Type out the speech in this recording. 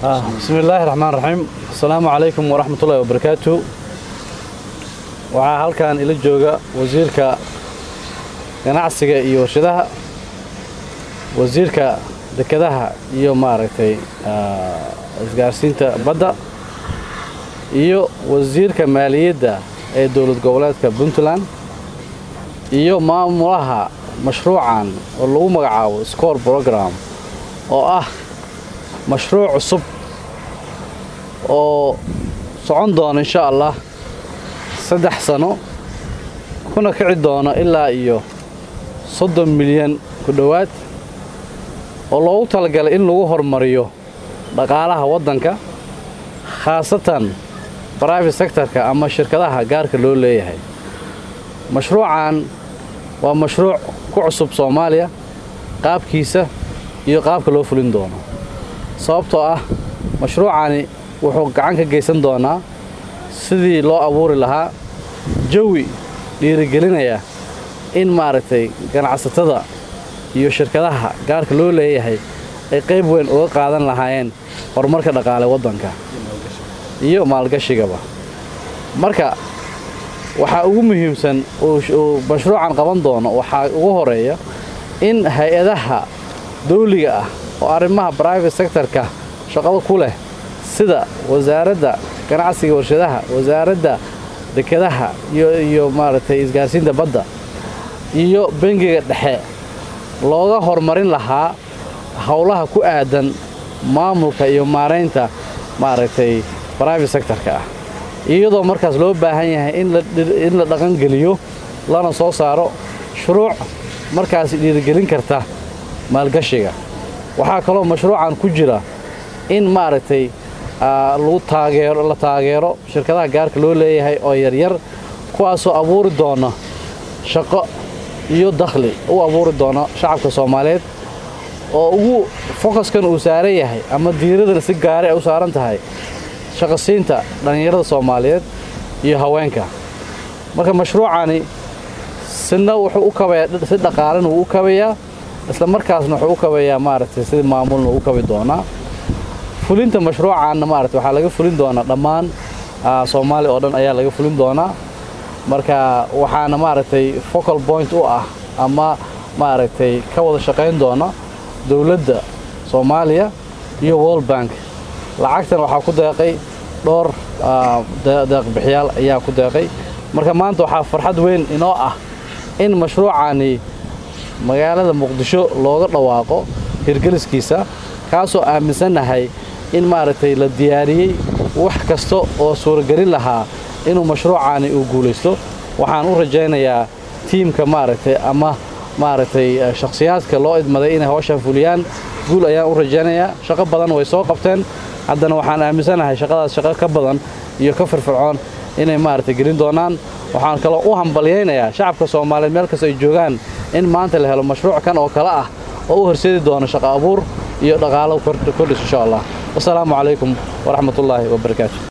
bismi illaahi raxmaan raxiim asalaamu calaykum waraxmatullahi wabarakaatu waxaa halkan ila jooga wasiirka ganacsiga iyo warshadaha wasiirka dekedaha iyo maaragtay isgaarsiinta badda iyo wasiirka maaliyadda ee dowlad goboleedka puntland iyo maamulaha mashruucan oo lagu magacaabo score program oo ah mashruuc cusub oo socon doona insha allah saddex sano kuna kici doona ilaa iyo soddon milyan ku dhowaad oo loogu talagalay in lagu horumariyo dhaqaalaha waddanka khaasatan brivate sectorka ama shirkadaha gaarka loo leeyahay mashruucan waa mashruuc ku cusub soomaaliya qaabkiisa iyo qaabka loo fulin doono sababtoo ah mashruucani wuxuu gacan ka geysan doonaa sidii loo abuuri lahaa jawi dhiirigelinaya in maaragtay ganacsatada iyo shirkadaha gaarka loo leeyahay ay qayb weyn uga qaadan lahaayeen horumarka dhaqaale waddanka iyo maalgashigaba marka waxaa ugu muhiimsan uu mashruucan qaban doono waxaa ugu horeeya in hay-adaha dawliga ah oo arrimaha brivate sectorka shaqada ku leh sida wasaaradda ganacsiga warshadaha wasaaradda dekedaha iyo maaragtay isgaarsiinta badda iyo bangiga dhexe looga horumarin lahaa howlaha ku aadan maamulka iyo maaraynta maaragtay brivate sectorka ah iyadoo markaas loo baahan yahay in la dhaqangeliyo lana soo saaro shuruuc markaas dhiirigelin karta maalgashiga waxaa kaloo mashruucan ku jira in maaragtay lagu taageero la taageero shirkadaha gaarka loo leeyahay oo yaryar kuwaasoo abuuri doona shaqo iyo dakhli u abuuri doona shacabka soomaaliyeed oo ugu fokaskan uu saaran yahay ama diiradana si gaare ay u saaran tahay shaqasiinta dhallinyarada soomaaliyeed iyo haweenka marka mashruucani sina wuxuu u kabayaa si dhaqaalena wuu u kabayaa isla markaasna wuxuu u kabayaa maaragtay sidii maamulna uu u kabi doonaa fulinta mashruucaanna maaragtay waxaa laga fulin doonaa dhammaan soomaaliya oo dhan ayaa laga fulin doonaa marka waxaana maaragtay focal point u ah ama maaragtay ka wada shaqayn doona dowladda soomaaliya iyo world bank lacagtan waxaa ku deeqay dhowr deeqbixiyaal ayaa ku deeqay marka maanta waxaa farxad weyn inoo ah in mashruucani magaalada muqdisho looga dhawaaqo hirgeliskiisa kaasoo aaminsannahay in maaragtay la diyaariyey wax kasta oo suuragelin lahaa inuu mashruucani uu guulaysto waxaan u rajaynayaa tiimka maaragtay ama maaragtay shakhsiyaadka loo idmaday inay hawshan fuliyaan guul ayaan u rajaynayaa shaqo badan way soo qabteen haddana waxaan aaminsanahay shaqadaas shaqo ka badan iyo ka firfircoon inay maaragtay gelin doonaan waxaan kaloo u hambalyaynayaa shacabka soomaaliyeed meel kasta ay joogaan in maanta la helo mashruuc kan oo kale ah oo u horseedi doono shaqo abuur iyo dhaqaalo kordhis insha allah wasalaamu calaykum waraxmatullaahi wabarakaatu